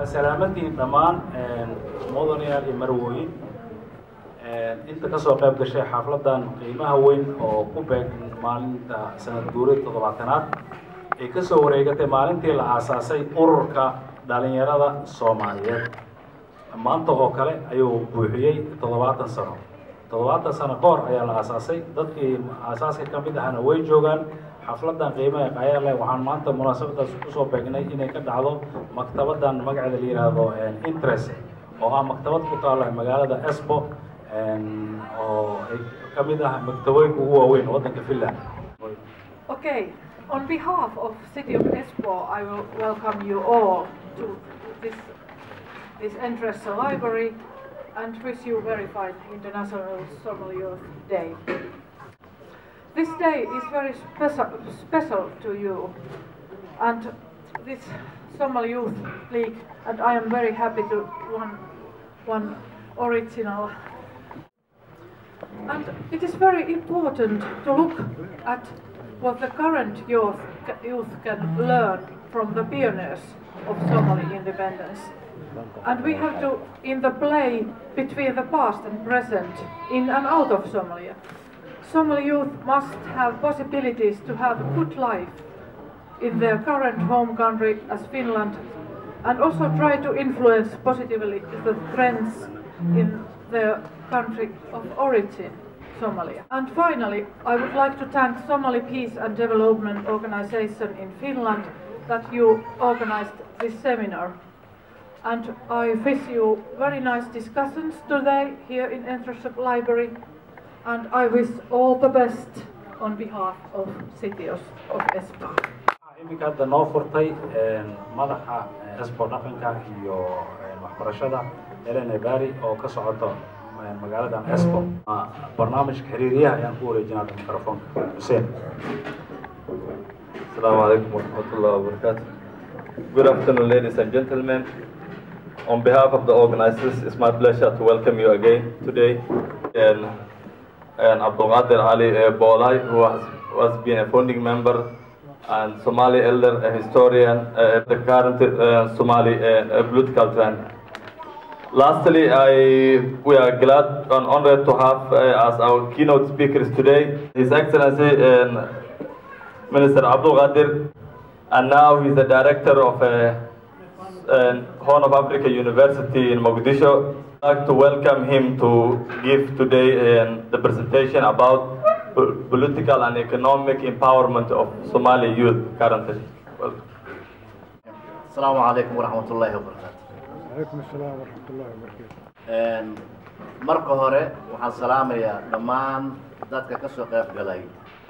waa salaamadii dhammaan mudanayaal iyo marwooyin inta kasoo qayb gashay xafladan qiimaha weyn oo ku beegan maalinta sanad guurida toddobaatanaad ay kasoo wareegatay maalintii la aasaasay ururka dhalinyarada soomaaliyeed maanta oo kale ayuu buuxiyey toddobaatan sano toddobaatan sano ka hor ayaa la aasaasay dadkii aasaaska ka mid ahana way joogaan xafladan qiimaha qayaa leh waxaan maanta munaasabadaas kusoo beegnay inay ka dhacdo maktabadan magaceeda la yidhaahdo interest oo ah maktabad ku taala magaalada esbo oo ay ka mid ah maktabooyinka ugu waaweyn waddanka finland Okay, on behalf of City of Espoo, I will welcome you all to this, this interest library and wish you very fine International Somali Youth Day. This day is very special, special to you and this Somali Youth League and I am very happy to one, one original and it is very important to look at what the current youth, youth can learn from the pioneers of Somali independence. And we have to, in the play between the past and present, in and out of Somalia, Somali youth must have possibilities to have a good life in their current home country as Finland, and also try to influence positively the trends in their country of origin, Somalia. And finally, I would like to thank Somali Peace and Development Organization in Finland that you organized this seminar. And I wish you very nice discussions today here in Entrance Library. And I wish all the best on behalf of City of Espoo. iminka hadda noo furtay madaxa esbo dhaqanka iyo waxbarashada elena bari oo ka socoto magaaladan esbo barnaamijka xiriiriyaha ayaan ku wareejinaa mikrofoonka xuseen Assalamu alaikum warahmatullahi wabarakatuh. Good afternoon, ladies and gentlemen. On behalf of the organizers, it's my pleasure to welcome you again today. And, and Abdulqadir Ali uh, Bolai, who has, who has been a founding member and Somali elder, a historian, uh, the current uh, Somali uh, political trend. Lastly, I, we are glad and honored to have uh, as our keynote speakers today His Excellency uh, Minister Abdul Ghadir, and now he's the director of uh, uh, Horn of Africa University in Mogadishu. I'd like to welcome him to give today uh, the presentation about po- political and economic empowerment of Somali youth currently. Welcome. السلام عليكم ورحمة الله وبركاته عليكم السلام ورحمة الله وبركاته Een, marka hore waxaan salaamayaa dhammaan dadka ka soo qayb galay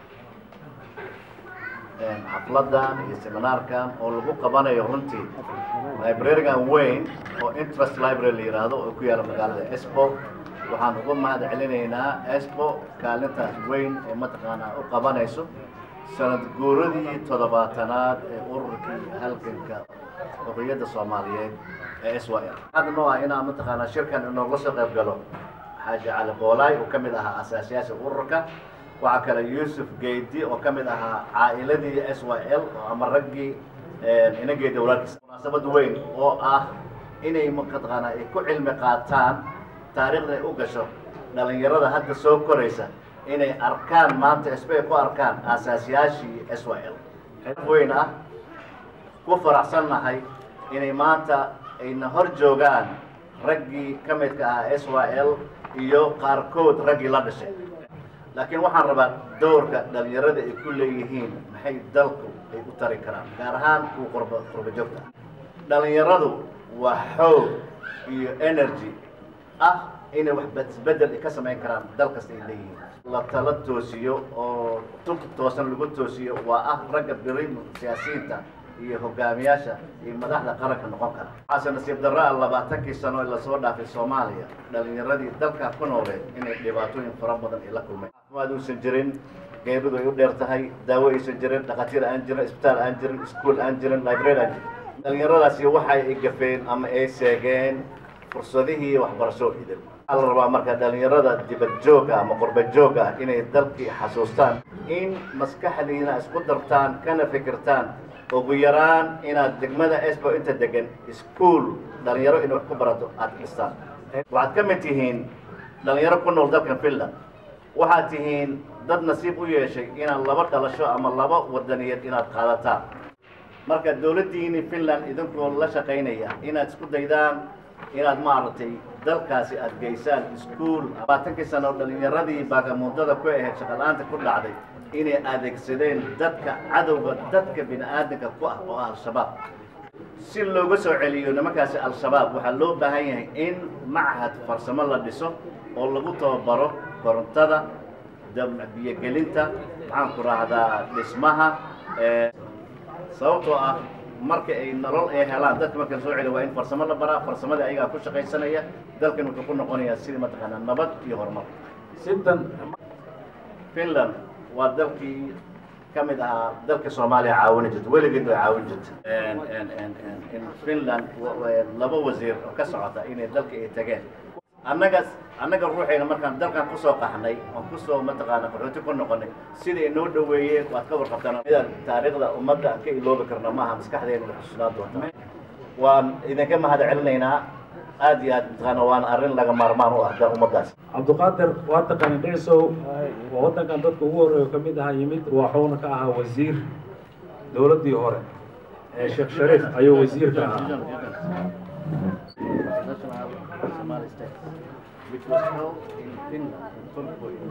een, xafladan iyo seminaarkan oo lagu qabanayo runtii librarigan weyn oo interest library la yidhaahdo oo ku yaala magaalada espo waxaan uga mahad celinaynaa espo kaalintaas weyn ee mataqaanaa u qabanayso sanad guuradii toddobaatanaad ee ururkii halganka xorriyadda soomaaliyeed ee s y l hadda noo ah inaan mataqaanaa shirkan inooga soo qayb galo xaaji cali boolaay oo ka mid ahaa asaasiyaasha ururka waxaa kale yuusuf geydi oo ka mid ahaa caa'iladii s y l oo ama raggii inagii dowladkiisa munaasabad weyn oo ah inay mataqaanaa ay ku cilmi qaataan taariikhda ay u gasho dhalinyarada hadda soo koraysa inay arkaan maanta sb ay ku arkaan aasaasiyaashii s y l xirf weyn ah ku faraxsannahay inay maanta ayna hor joogaan raggii ka midka ahaa s y l iyo qaarkood raggii la dhashay laakiin waxaan rabaa doorka dhalinyarada ay ku leeyihiin maxay dalku ay u tari karaan gaar ahaan kuwa qurba qurba joogta dhalinyaradu waa xoog iyo energy ah inay wax isbedel ka samayn karaan dal kasta ay leeyihiin la tala toosiyo oo tub toosan lagu toosiyo waa ah ragga biri siyaasiyiinta iyo hogaamiyaasha iyo madaxda qaranka noqon kara waxaase nasiib darro ah labaatankii sano ee lasoo dhaafay soomaaliya dhalinyaradii dalkaa ku nooleed inay dhibaatooyin fara badan ay la kulmeen caafimaad uusan jirin geeridu ay u dheer tahay daawo aysan jirin dhakhaatiir aan jirin isbitaal aan jirin iskuol aan jirin library aan jirin dhalinyaradaasi waxay ay gafeen ama ay seegeen fursadihii waxbarasho idil waxaa la rabaa marka dhalinyarada dibad jooga ama qurba jooga ah inay dalkii xasuustaan in maskaxdiina isku dartaan kana fikirtaan ugu yaraan inaad degmada esbo inta degan iskuol dhalinyaro inay wax ku barato aada dhistaan waxaad ka mid tihiin dhalinyaro ku nool dalkan finland waxaad tihiin dad nasiib u yeeshay inaad laba dhalasho ama laba wadaniyeed inaad qaadataan marka dowladdiini finland idinkoo la shaqaynaya inaad isku daydaan inaad maaragtay dalkaasi aad geysaan iskuol labaatankii sano dhalinyaradii baagamuudada ku ahayd shaqala-aanta ku dhacday inay adeegsadeen dadka cadowga dadka bini aadamka ku ah oo ah al-shabaab si looga soo celiyo nimankaasi al-shabaab waxaa loo baahan yahay in machad farsamo la dhiso oo lagu tababaro korontada biyogelinta maxaan ku raahdaa dhismaha sababtoo ah marka ay nolol ay helaan dadka marka la soo celiyo waa in farsamo la baraa farsamadii ayagaa ku shaqaysanaya dalkan wuxuu ku noqonayaa sidii mataqaanaa nabad iyo horumar sidan finland waa dalkii ka mid ahaa dalka soomaaliya caawini jirta weligeed way caawin jirta in finland laba wasiir oo ka socota inay dalka ay tageen annaga annaga ruuxayna markaan dalkan kusoo qaxnay oon kusoo mataqaana qaxooti ku noqonay sida inoo dhoweeyeen waad ka warqabtaan midaan taariikhda ummadda aan ka iloobi karna maaha maskaxdeena way xusuusnaan doonta waan idinka mahad celinaynaa aad iyo aad mataqaana waan arrin laga maarmaan u ah da ummaddaas cabdiqaadir waa taqaani dhicisow waa waddankan dadka ugu horreeyo ka mid ahaa yimid waxuuna ka ahaa wasiir dowladdii hore ee sheekh shariif ayuu wasiir ka ahaa national Somali state, which was held in Finland, in Turku in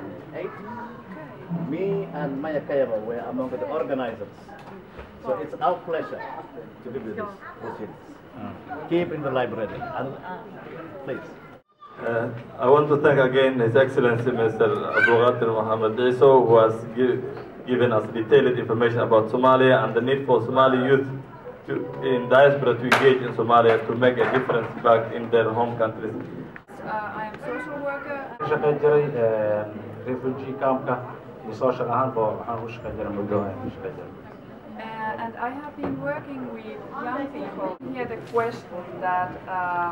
1908. Me and Maya Kayama were among the organizers. So it's our pleasure to give you this proceedings. Keep in the library. And, please. Uh, I want to thank again His Excellency Mr. Abdulghadir Mohammed Iso, who has gi- given us detailed information about Somalia and the need for Somali youth to, in diaspora to engage in Somalia to make a difference back in their home countries. Uh, I am social worker. ka shaqayn jiray refugee campka iyo social ahaanba waxaan u shaqayn jiray muddo ayaan u shaqayn jiray Uh, and I have been working with young people. Hear the question that uh,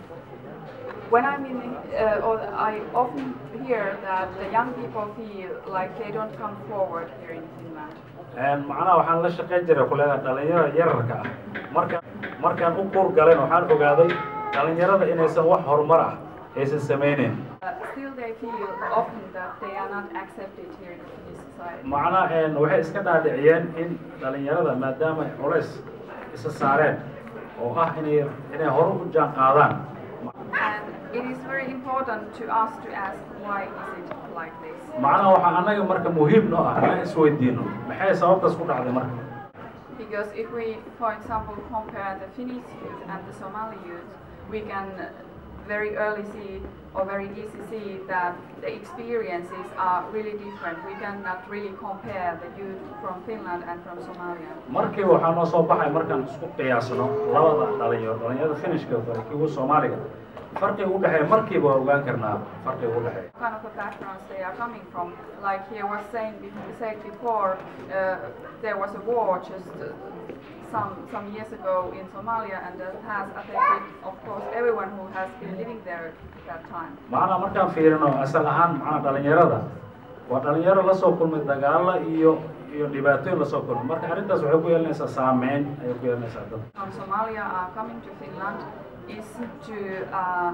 when I'm in, uh, or I often hear that the young people feel like they don't come forward here in Finland. Een, macnaha waxaan la shaqayn jiray kuleeda dhalinyarada yararka ah marka markaan u kuur galen waxaan ogaaday dhalinyarada inaysan wax horumar ah aysan samayneyn Uh, still, they feel often that they are not accepted here in the Finnish society. macnaha een, waxay iska dhaadhiciyeen in dhalinyarada maadaama ay culays isa saareen oo ah inay inay hore u jaan qaadaan And it is very important to us to ask why is it like this? macnaha waxaa annaga marka muhiim noo ah inaan isweydiino maxay sababtaas ku dhacday marka Because if we, for example, compare the Finnish youth and the Somali youth, we can very early see or very easy see that the experiences are really different. We cannot really compare the youth from Finland and from Somalia. markii waxaa noo soo baxay markaan isku qiyaasno labada dhalinyaro dhalinyarada finishka iyo kuwa soomaaliga farqiga u dhexeeya markiiba waa ogaan karnaa farqiga u dhexeeya What kind of a backgrounds they are coming from? Like he was saying, be- said before, uh, there was a war just uh, some some years ago in Somalia, and that has affected, of course, everyone who has been living there at that time. macnaha markaan fiirino asal ahaan macnaha dhalinyarada waa dhalinyaro lasoo kulmay dagaalo iyo iyo dhibaatooyin lasoo kulmay marka arrintaas waxay ku yeelanaysaa saameyn ayay ku yeelanaysaa dadka from Somalia are coming to Finland is to uh,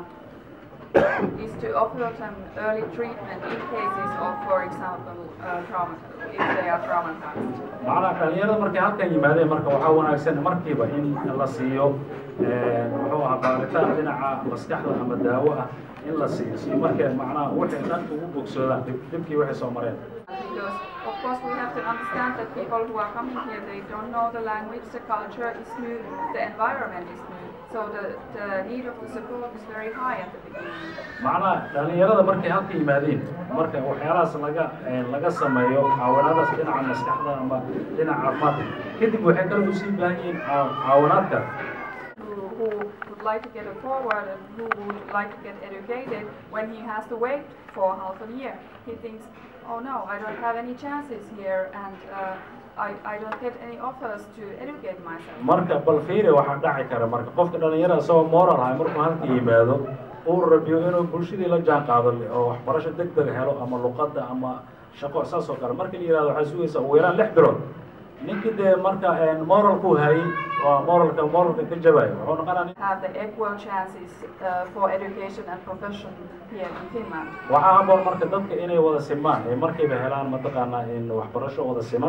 is to offer them early treatment in cases of, for example, uh, trauma, if they are traumatized. macnaha dhalinyarada markay halkan yimaadeen marka waxaa wanaagsan markiiba in la siiyo een, muxuu ahaa baaritaan dhinaca maskaxda ama daawo ah in la siiyo si markay macnaha waxay dhan ugu bogsoodaan dhib- dhibkii waxay soo mareen Because, of course, we have to understand that people who are coming here, they don't know the language, the culture is new, the environment is new. So the, the need of the support is very high at the beginning. macnaha dhalinyarada markay halka yimaadeen marka waxyaalahaas laga een, laga sameeyo caawinaadaas dhinaca maskaxda ama dhinaca caafimaadka kadib waxay kale usii baahan yihiin caa- caawinaad kale who, who would like to get a forward and who would like to get educated when he has to wait for half a year. He thinks, oh no, I don't have any chances here and uh, I, I don't get any offers to educate myself. marka bal fiiri waxaa dhaci kara marka qofka dhalinyarada isagoo moral ahay markuu halka yimaado uu rabiyo inuu bulshadii la jaan qaado oo waxbarasho deg deg helo ama luqadda ama shaqo saas oo kale marka la yihahdo waxaa sugaysa ugu yaraan lix bilood ninkii dee marka moralku hayay waa moralka moralka ka jabayo wuxuu noqonaya Have the equal chances uh, for education and profession here in Finland. waxaa haboon marka dadka inay wada simaan ee markayba helaan mataqaanaa in waxbarasho wada siman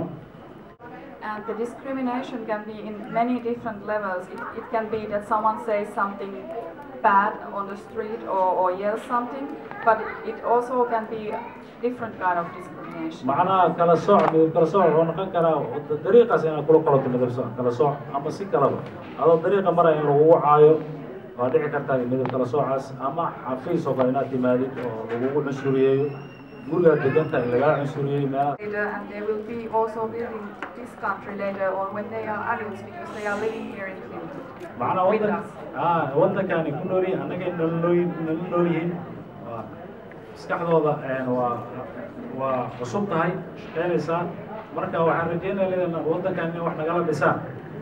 And the discrimination can be in many different levels. It, it can be that someone says something bad on the street or, or yells something, but it also can be different kind of discrimination. macnaha kala sooc midab kala sooc wuxuu noqon karaa dariiqaas inaad kula qoloto midab sooc kala sooc ama si kalaba adoo dariiqa maraya in lagugu caayo waa dhici kartaa midab kala soocaas ama xafiis oo kale inaad timaadid oo lagugu cunsuriyeeyo gurigaad deganta in lagaa cunsuriyey meelaha Later, and they will be also building this country later on when they are adults because they are living here in Finland. macnaha with wadan us. ah waddankaani ku nool yihiin annagay nolol nala nool yihiin waa maskaxdooda een, waa waa cusub tahay shaqaynaysaa marka waxaan rajeynaya leedahay waddankan in wax nagala dhisaan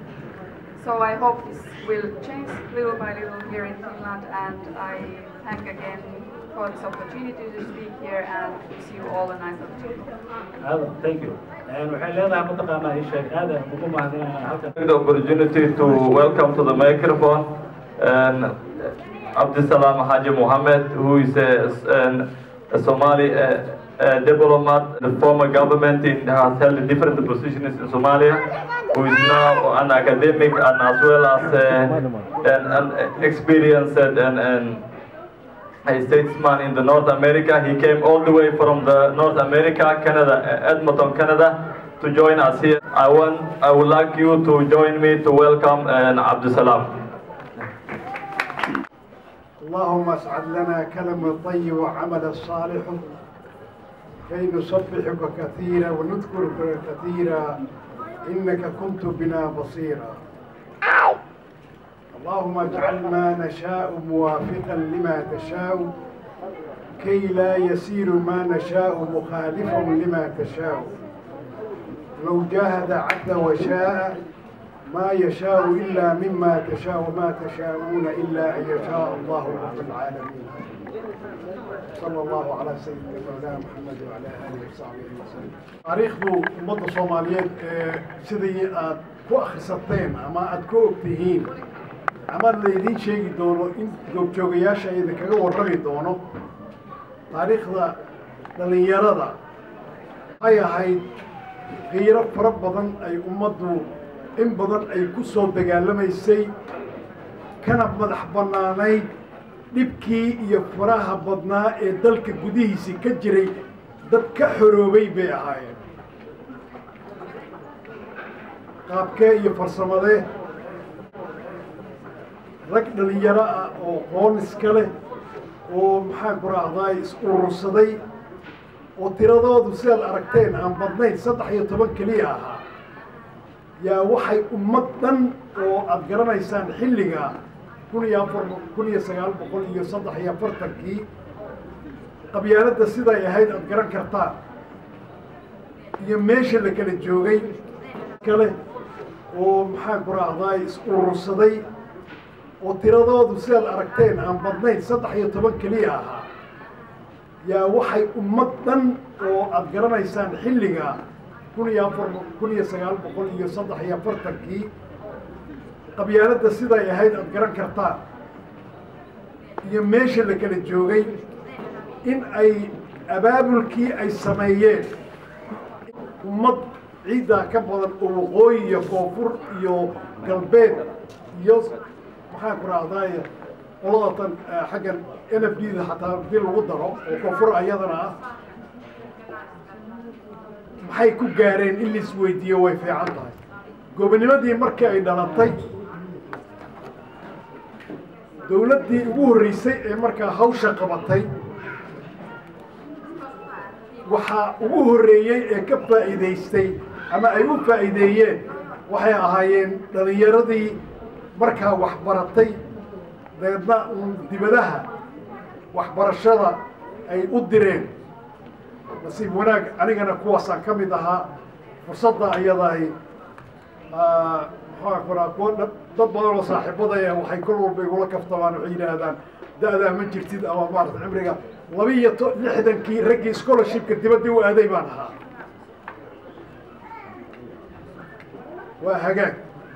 So I hope this will change little by little here in Finland and I thank again for this opportunity to speak here and wish you all a nice afternoon. aada thank you Een, waxay leedahay mataqaanaa ii sheeg aada ugu mahadinayna halkan Take the opportunity to welcome to the microphone and Abdisalam Haji Mohammed, who is a, an, a Somali uh, uh, diplomat. The former government in, has held different positions in Somalia, who is now an academic and as well as uh, an, an experienced and, and a statesman in the North America. He came all the way from the North America, Canada, uh, Edmonton, Canada, to join us here. I want, I would like you to join me to welcome uh, Abdusalam. اللهم اسعد لنا كلم الطيب وعمل الصالح كي نسبحك كثيرا ونذكرك كثيرا إنك كنت بنا بصيرا اللهم اجعل ما نشاء موافقا لما تشاء كي لا يسير ما نشاء مخالفا لما تشاء لو جاهد عبد وشاء ما يشاء إلا مما تشاء وما تشاءون إلا أن يشاء الله رب العالمين صلى الله على سيدنا مولانا محمد وعلى آله وصحبه وسلم taariikhdu ummadda soomaaliyeed ee sidii aad ku akhrisateen ama aad ku og tihiin ama laydiin sheegi doono in goobjoogayaasha idinkaga warrami doono taariikhda dhallinyarada waxay ahayd qiiro fara badan ay ummaddu in badan ay ku soo dagaalamaysay kana madax bannaanayd dhibkii iyo faraha badnaa ee dalka gudihiisii ka jiray dad ka xoroobay bay ahaayeen qaabkee iyo farsamadee rag dhallinyaro ah oo qoon iska leh oo maxaan ku raahdaay is urursaday oo tiradoodu sidaad aragteen aan badnayn saddex iyo toban keliya ahaa yaa waxay ummad dhan oo aada garanaysaan xilliga kun iyo afar kun iyo sagaal boqol iyo saddex iyo afartankii qabyaaladda siday ahayd aada garan kartaan iyo meesha la kala joogay kale oo maxaan ku raahdaay is urursaday oo tiradoodu sidaad aragteen aan badnayn saddex iyo toban keliya ahaa yaa waxay ummad dhan oo aada garanaysaan xilliga kun iyo afar kun iyo sagaal boqol iyo saddex iyo afartankii qabyaaladda siday ahayd aada garan kartaan iyo meesha la kala joogay in ay abaabulkii ay sameeyeen ummad ciiddaa ka badan oo waqooyi iyo koonfur iyo galbeed iyo maxaan ku raahdaay qoladatan xaggan n f d da xataa hadii lagu daro oo koonfur ayadana ah maxay ku gaareen in lais weydiiyo way fiican tahay gobonimadii markii ay dhalatay dowladdii ugu horreysay ee markaa hawsha qabatay waxaa ugu horreeyey ee ka faa'iidaystay ama ay u faa'iideeyeen waxay ahaayeen dhallinyaradii markaa waxbaratay dabeedna uun dibadaha waxbarashada ay u direen nasiib wanaag anigana kuwaasaan ka mid ahaa fursadda ayadahi maxaa kuraa kuwa dad badan oo saaxiibadaya waxay kol walba igula kaftamaan waxay yidhaahdaan da-daa ma jirtid ama maarata cimriga laba iyo to lixdankii raggii scholarshipka dibadda u aaday baan ahaa waa hagaag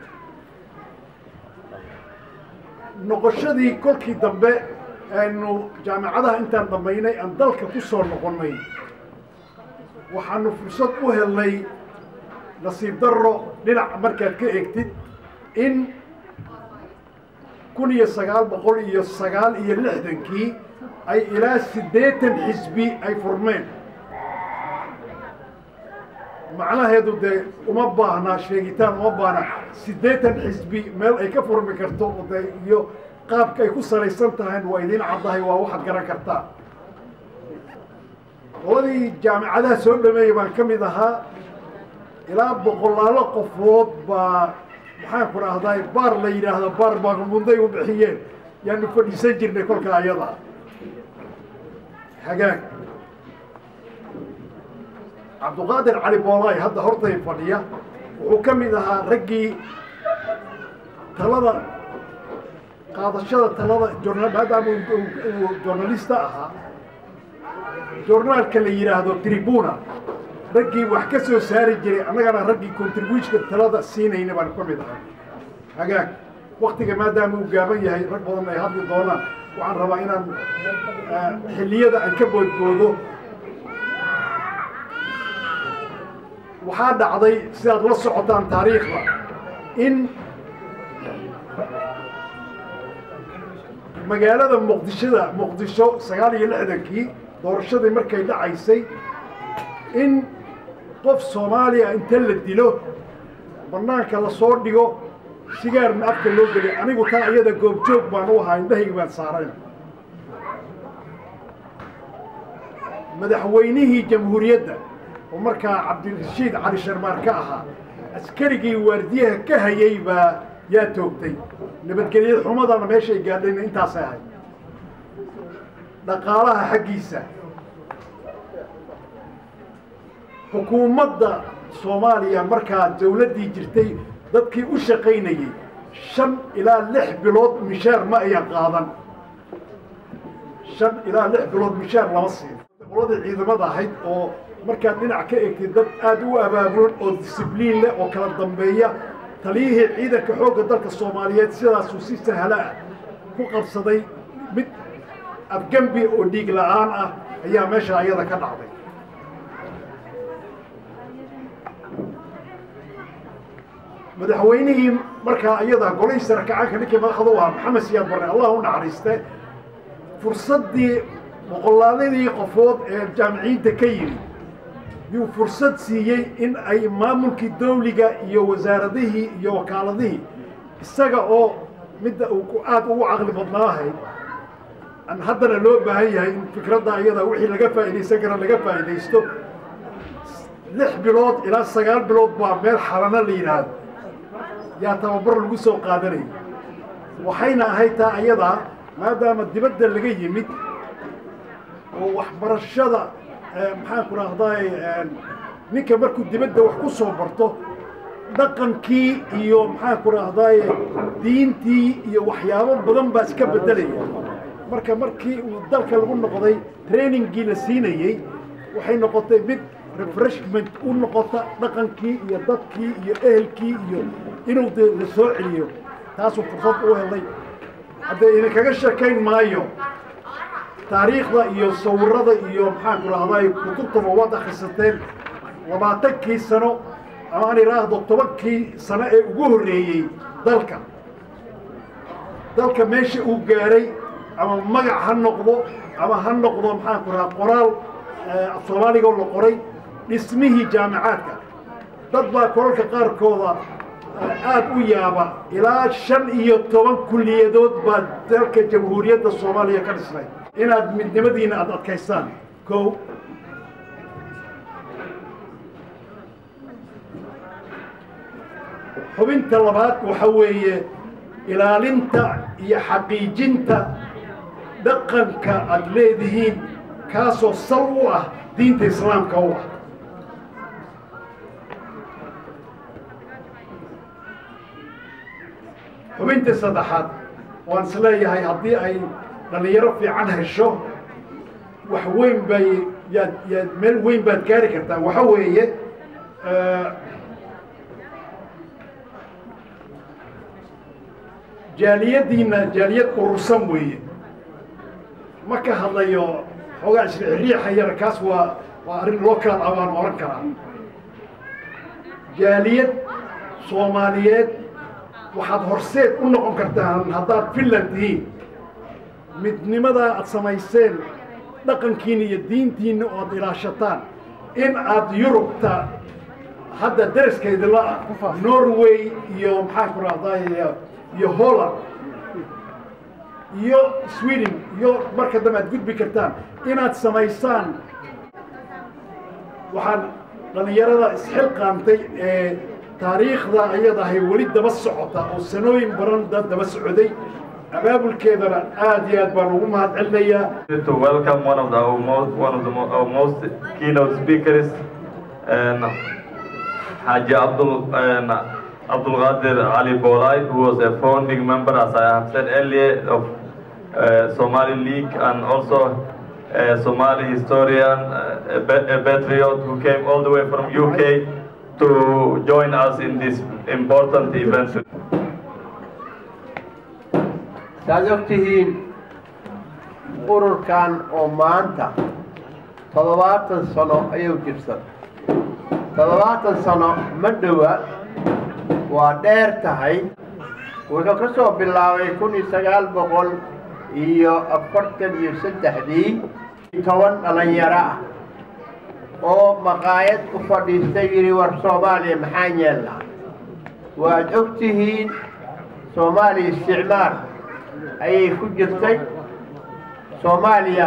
noqoshadii kolkii dambe aynu jaamacadaha intaan dhammaynay aan dalka ku soo noqonnay waxaanu fursad u helnay nasiib darro dhinac markaad ka eegtid in kun iyo sagaal boqol iyo sagaal iyo lixdankii ay ilaa siddeetan xisbi ay furmeen macnaheedu dee uma baahna sheegitaan uma baahna siddeetan xisbi meel ay ka furmi karto oo dee iyo qaabka ay ku salaysan tahayn waa idiin caddahay waa waxaad garan kartaa qoladii jaamicadaha soo dhameeyey baan ka mid ahaa ilaa boqolaalo qofood baa maxaan ku dhahday baar la yidhaahdo baar baagamunday u bixiyeen yaanu fadhiisan jirnay kolka ayada hagaag cabduqaadir cali boolaay hadda hortay fadhiya wuxuu ka mid ahaa raggii talada qaadashada talada journal maadaama uu journalista ahaa journaalka la yidhaahdo tribuna raggii wax ka soo saari jiray annagana raggii contributionka talada siinayna baan ka mid ahay hagaag waktiga maadaama uu gaaban yahay rag badan ay hadli doonaan waxaan rabaa inaan xilliyada aan ka boodboodo waxaa dhacday sidaad la socotaan taariikhda in magaalada muqdishada muqdisho sagaal iyo lixdankii doorashadii markay dhacaysay in qof soomaaliya inta la dilo bannaanka lasoo dhigo sigaarna afka loo geliyo anigu taa iyada goobjoog baan u ahaa indhahayga baan saarayn madaxweynihii jamhuuriyadda oo markaa cabdirashiid cali sharmaar ka ahaa askarigii waardiyaha ka hayay baa yaa toogtay nabadgelyada xumadana meeshay gaadhayna intaasay ahayd dhaqaalaha xaggiisa xukuumadda soomaaliya markaa dawladdii jirtay dadkii u shaqaynayey shan ilaa lix bilood mishaar ma ayan qaadan shan ilaa lix bilood mishaar lama siin qoladii ciidamada ahayd oo markaad dhinac ka egtid dad aada u abaabulan oo disibliin leh oo kala dambeeya taliyihii ciidanka xoogga dalka soomaaliyeed sidaasuu si sahlo ah ku qabsaday mid afgembi oo dhiig la-aan ah ayaa meesha ayada ka dhacday madaxweynihii markaa iyada golihii sarakacaanka ninkii madaxda u ahaa maxamed siyaad barre allah u naxariiste fursaddii boqolaaladii qofood ee jaamiciyiinta ka yimi yuu fursad siiyey in ay maamulkii dawliga iyo wasaaradihii iyo wakaaladihii isaga oo midda uu aada ugu caqli badnaahay an haddana loo baahan yahay in fikradda iyada wixii laga faa'iidaysan kara laga faa'iidaysto lix bilood ilaa sagaal bilood baa meel xalano la yidhaahdo yaa tababar lagu soo qaadanayay waxayna ahayd taa ayadaa maadaama dibadda laga yimid oo waxbarashada maxaan ku rahday ninka markuu dibadda wax ku soo barto dhaqankii iyo maxaan ku rahday diintii iyo waxyaabo badan baa iska beddelaya marka markii uu dalka lagu noqday trainingii la siinayey waxay noqotay mid refreshment u noqota dhaqankii iyo dadkii iyo ehelkii iyo inuu de la soo celiyo taasuu fursad u helay haddee idinkaga sheekayn maayo taariikhda iyo sawirada iyo maxaan ku rahday kutubtaba waad akhrisateen labaatankii sano ama aan idhaahdo tobankii sano ee ugu horreeyey dalka dalka meesha uu gaaray ama magac ha noqdo ama ha noqdo maxaan ku rahaa qoraal af soomaaliga la qoray dhismihii jaamicaadka dad baa kolalka qaarkooda aada u yaaba ilaa shan iyo toban kulliyadood baa dalka jamhuuriyadda soomaaliya ka dhisnay inaad midnimadiina aada adkaystaan kow xubinta labaad waxa weeye ilaalinta iyo xaqiijinta dhaqanka aada leedihiin kaasoo sal u ah diinta islaamka u ah xubintii saddexaad waan is leeyahay haddii ay dhallinyaro fiican hesho wax weyn bay yaad yaad meel weyn baad gaari kartaa waxa weeye jaaliyaddiina jaaliyad urursan weeye ma ka hadlayo xoogaa isriixriixa yar kaas waa waa arrin loo kala abaan oran karaa jaaliyad soomaaliyeed waxaad horseed u noqon kartaan haddaad finland tihiin midnimadaa aad samayseen dhaqankiina iyo diintiina oo aad ilaashataan in aad yurubta hadda dariskeedila ah norway iyo maxaan ku rahday iyo holland iyo sweden iyo marka dambe aad gudbi kartaan inaad samaysaan waxaan dhallinyarada isxilqaantay ee taariikhda ayadahay weli daba socota oo sanooyin badan dad daba socday abaabulkeedana aad iyo aad baan ugu mahad celinayaa to welcome one of the our most one of the mo our most keynote speakers and Haji Abdul and Abdul Qadir Ali Bolai who was a founding member as I have said earlier of uh, Somali League and also a Somali historian uh, a, pa- a patriot who came all the way from UK to join us in this important event. saad og tihiin ururkan oo maanta toddobaatan sano ayuu jirsan toddobaatan sano ma dhowa waa dheer tahay wuxuu ka soo bilaabay kun iyo sagaal boqol iyo afartan iyo saddexdii toban dhalinyaro ah oo maqaayad u fadhiistay yidhi war soomaaliya maxaan yeelnaa waad og tihiin soomaaliya isticmaar ayay ku jirtay soomaaliya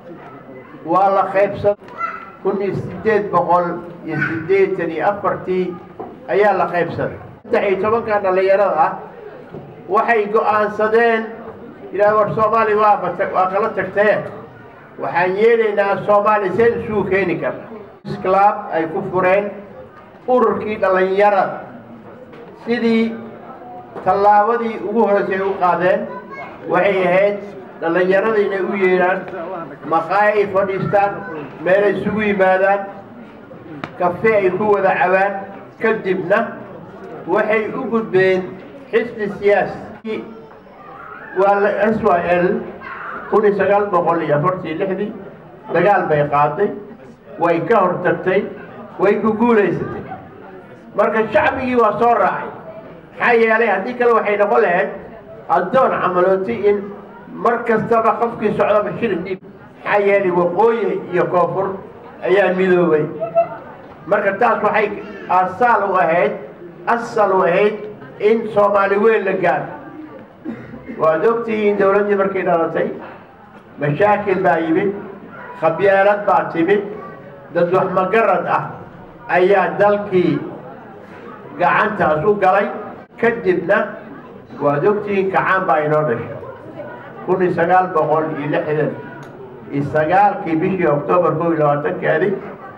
waa la qaybsaday kun iyo siddeed boqol iyo siddeetan iyo afartii ayaa la qaybsaday saddex iyo tobanka dhallinyarada ah waxay go'aansadeen yidhaha war soomaaliya waa bata waa kala tagtee waxaan yeelaynaa soomaaliya seen isugu keeni karna club ay ku fureen ururkii dhallinyarada sidii tallaabadii ugu horeysay u qaadeen waxay ahayd dhallinyarada inay u yeedhaan maqaayo ay fadhiistaan meelay isugu yimaadaan kafe ay ku wada cabaan kadibna waxay u gudbeen xisbi siyaasi waa la s y l kun iyo sagaal boqol iyo afartii lixdii dagaal bay qaaday way ka hortagtay way ku guulaysatay marka shacbigii waa soo raacay maxaa yeelay haddii kale waxay noqon lahayd addoon camalooti in mar kastaba qofkii socdaba shilin dhiib maxaa yeelay waqooyi iyo koonfur ayaa midoobay marka taas waxay asaal u ahayd asal u ahayd in soomaali weyn la gaaro waad ogtihiin dowladdii markay dhalatay mashaakil baa yimid khabyaalad baa timid dad wax magarad ah ayaa dalkii gacantaas u galay kadibna waad ogtihiin kacaan baa inoo dhashay kun iyo sagaal boqol iyo lixdan iyo sagaalkii bishii oktoobar kow iyo labaatankeedii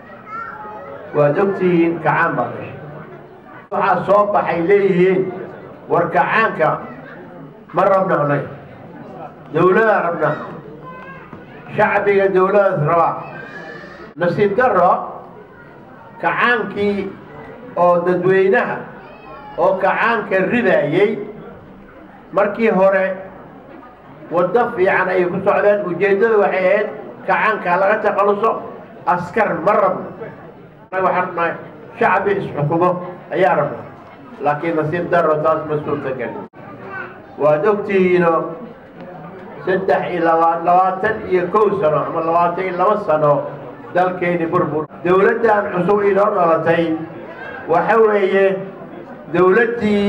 waad ogtihiin kacaan baa dhashay waxaa soo baxay leeyihiin war kacaanka ma rabna annaga dawladaan rabna shacbiga dawladaas rabaa nasiib daro kacaankii oo dadweynaha oo kacaanka ridaayey markii hore waddo fiican ayay ku socdeen ujeeddada waxay ahayd kacaanka laga takhaluso askar ma rabno annaga waxaan rabnaa shacbi isxukumo ayaa rabna laakiin nasiib daro taas ma suurtagelin waad ogtihiino saddex iyo laba labaatan iyo kow sano ama labaatan iyo laba sano dalkeeni burbur dawladdan cusub inoo dhalatay waxa weeye dawladdii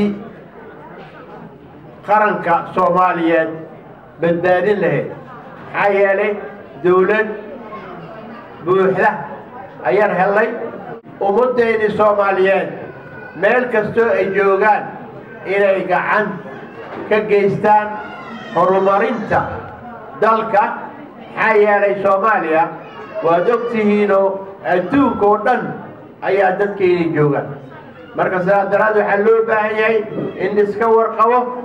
qaranka soomaaliyeed badbaadin lahayd maxaa yeelay dawlad buuxda ayaan hellay ummaddeeni soomaaliyeed meel kastoo ay joogaan inay gacan ka geystaan horumarinta dalka maxaa yeelay soomaaliya waad ogtihiinoo adduunka oo dhan ayaa dadkeeni joogaan marka sidaas daraad waxaa loo baahan yahay in iska warqabo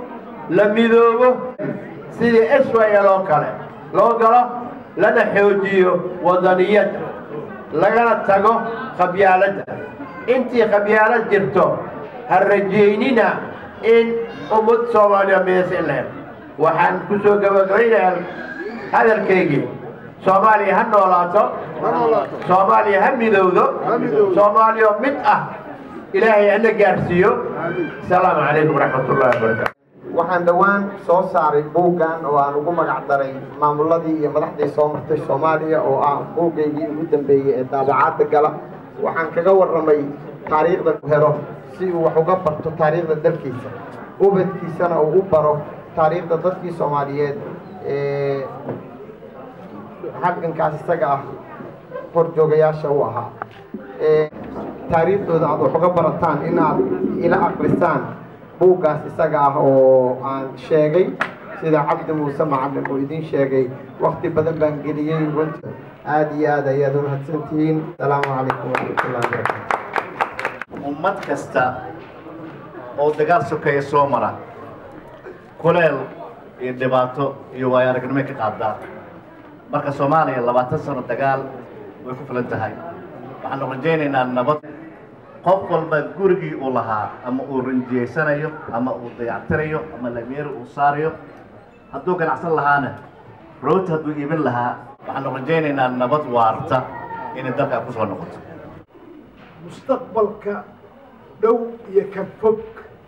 la midoobo sidii israel oo kale loo galo lana xoojiyo wadaniyadda lagana tago khabyaaladda intii khabyaalad jirto ha rajaynina in ummad soomaaliya midaysa in la helo waxaan ku soo gabagabaynayaa hadalkaygii soomaaliya ha noolaato soomaaliya ha midowdo soomaaliya oo mid ah ilaahay hana gaarsiiyo asalaamu calaykum waraxmat ullahi wabarakaatu waxaan dhowaan soo saaray buuggan oo aan ugu magac daray maamuladii iyo madaxdii soo martay soomaaliya oo ah buuggaygii ugu dambeeyey ee daabacaadda gala waxaan kaga warramay taariikhda helo si uu wax uga barto taariikhda dalkiisa ubadkiisana uu u baro taariikhda dadkii soomaaliyeed ee halgankaas isaga ah horjoogayaasha u ahaa taariikhdooda aad wax uga barataan inaad ila aqrisaan buuggaas isaga ah oo aan sheegay sida cabdi muuse macalin uu idin sheegay wakti badan baan geliyey runta aada iyo aad ayaad u mahadsantihiin asalaamu calaykum waraxmatullahi wabarakatu ummad kasta oo dagaal sokeeya soo mara kuleel iyo dhibaato iyo waayo aragnimo ka qaadaa marka soomaaliya labaatan sano dagaal way ku filan tahay waxaanu rajaynaynaa nabad qof walba gurigii uu lahaa ama uu rinjiyeysanayo ama uu dayactirayo ama lameeri uu saarayo hadduu ganacsan lahaana rooti hadduu iibin lahaa waxaanu rajaynaynaa nabad waarta inay dalkaa ku soo noqoto mustaqbalka dhow iyo ka fog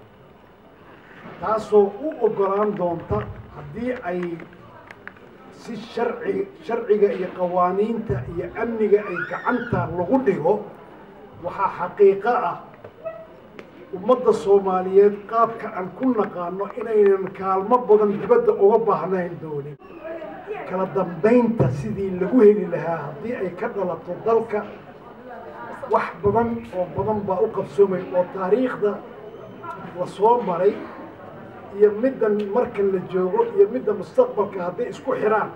taasoo u oggolaan doonta haddii ay si sharci sharciga iyo qawaaniinta iyo amniga ay gacanta lagu dhigo waxaa xaqiiqo ah ummadda soomaaliyeed qaabka aan ku naqaano inaynan kaalmo badan dibadda uga baahnayn doonin kala dambaynta sidii lagu heli lahaa haddii ay ka dhalato dalka wax badan oo badan baa u qabsoomay oo taariikhda la soo maray iyo middan marka la joogo iyo midda mustaqbalka hadday isku xidhaan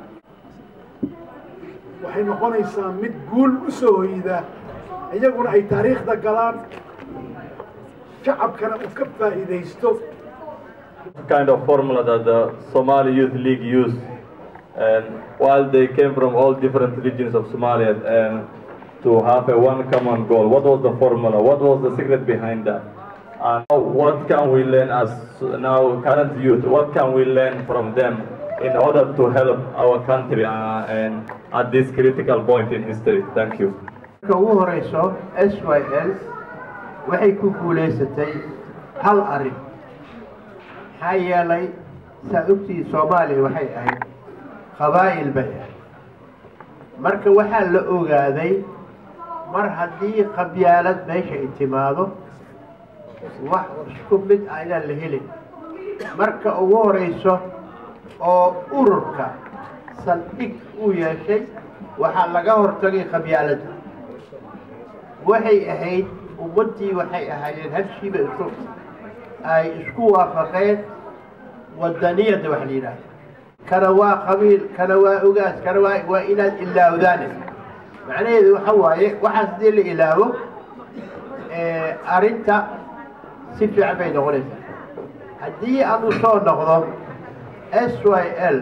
waxay noqonaysaa mid guul u soo hoydaa iyaguna ay taariikhda galaan shacabkana uu ka faa'iidaysto kind of formula that the Somali Youth League used. And while they came from all different regions of Somalia and to have a one common goal, what was the formula? What was the secret behind that? And what can we learn as now current youth? What can we learn from them in order to help our country uh, and at this critical point in history? Thank you. marka ugu horeyso s y l waxay ku guulaysatay hal arrin maxaa yeelay saa ogtii soomaaliya waxay ahayd qabaa'il bay ahayd marka waxaa la ogaaday mar haddii qabyaalad meesha ay timaado wax isku mid ah inaan la helin marka ugu horeyso oo ururka saldhig uu yeeshay waxaa laga hortagay qabyaaladda waxay ahayd ummaddii waxay ahaayeen habshiiba isu ay isku waafaqeen wadaniyadda wax la yidhaahdo kana waa qabiil kana waa ogaas kana waa waa inaad ilaawdaane macnaheedu waxa waaye waxaas haddii la ilaawo arrinta si fiican bay noqonaysaa haddii aan u soo noqdo s y l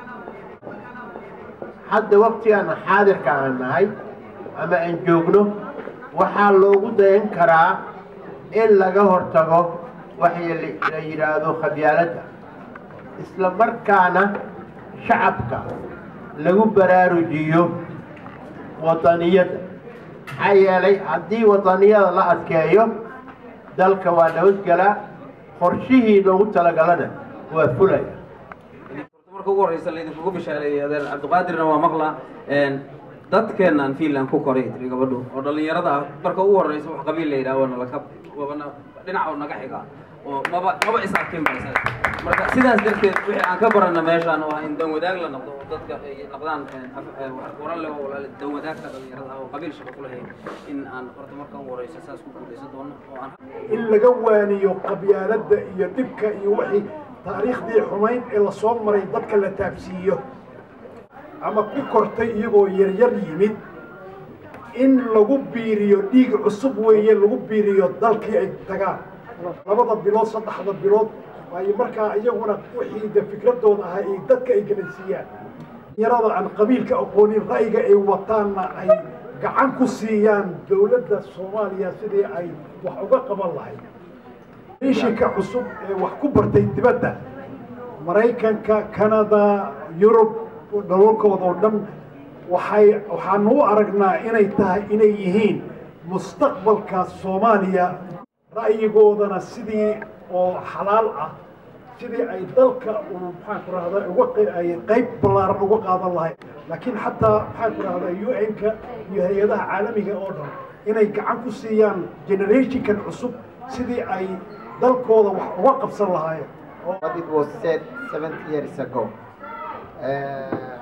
hadda waktigan xaadirka aan nahay ama aan joogno waxaa loogu dayan karaa in laga hortago waxa la yidhaahdo khabyaaladda isla markaana shacabka lagu baraarujiyo wadaniyadda maxaa yeelay haddii wadaniyada la adkeeyo dalka waa nabadgelaa qorshihii loogu talagalana waa fulaya marka ugu horeysa laydinkugu bishaareeyay adeer cabdiqaadirna waa maqla dadkeenaan finland ku koray tiri gabadhu oo dhallinyarada ah marka ugu horeysa wax qabiil la yidhaha waana laka wabana dhinac oo naga xiga oo maba maba is arkin ba isaga marka sidaas darteed wixii aan ka barana meeshaan waa in dan wadaag la noqdo oo dadka ay noqdaan waran leh oo walaal dan wadaagka dhallinyarada ah oo qabiil shaqo ku lahayn in aan horta marka ugu horeysa saas ku guuleysan doono oo aan in laga waaniyo qabyaaladda iyo dhibka iyo wixii taariikhdii xumayd ee lasoo maray dadka la taabsiiyo ama ku kortay iyagoo yaryar yimid in lagu biiriyo dhiig cusub weeye lagu biiriyo dalkii ay tagaan labada bilood saddexda bilood waayo markaa iyaguna wixii de fikradooda ahaa ay dadka ay galansiiyaan yarada aan qabiilka aqoonin ra'yiga ay wataanna ay gacan ku siiyaan dowladda soomaaliya sidii ay wax uga qaban lahayd ishinka cusub ee wax ku bartay dibadda maraykanka canada yurub dalalkooda oo dhan waxay waxaanu u aragnaa inay tahay inay yihiin mustaqbalka soomaaliya ra'yigoodana sidii oo xalaal ah sidii ay dalka uu maxaan ku rahda uga ay qayb ballaaran uga qaadan lahayd laakiin xataa maxaan ku rahda un-ka iyo hay-adaha caalamiga oo dhan inay gacan ku siiyaan generationkan cusub sidii ay dalkooda wax uga qabsan lahaayeen What it was said 70 years ago. Uh,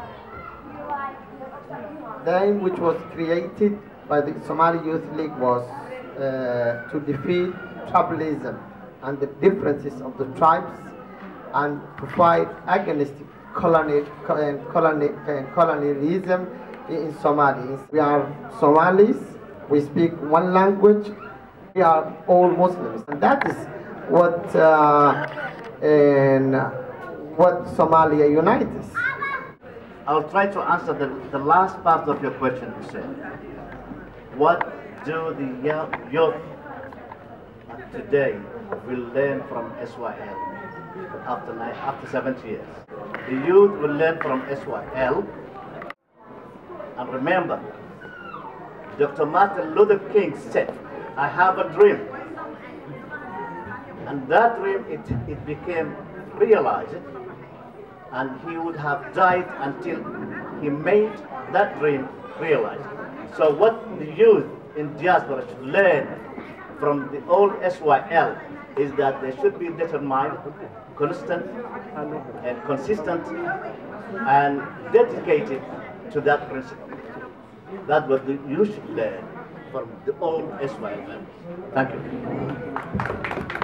the aim which was created by the Somali Youth League was uh, to defeat tribalism and the differences of the tribes and to fight against colony, co- colony, colonialism in Somalia. We are Somalis, we speak one language, we are all Muslims, and that is what uh, and what Somalia unites. I'll try to answer the, the last part of your question, Hussein. What do the young youth of today will learn from SYL after, nine, after 70 years? The youth will learn from SYL. And remember, Dr. Martin Luther King said, I have a dream. And that dream, it, it became realized and he would have died until he made that dream realized. So what the youth in diaspora should learn from the old SYL is that they should be determined, constant, and consistent, and dedicated to that principle. That's what the, you should learn from the old SYL members. Thank you.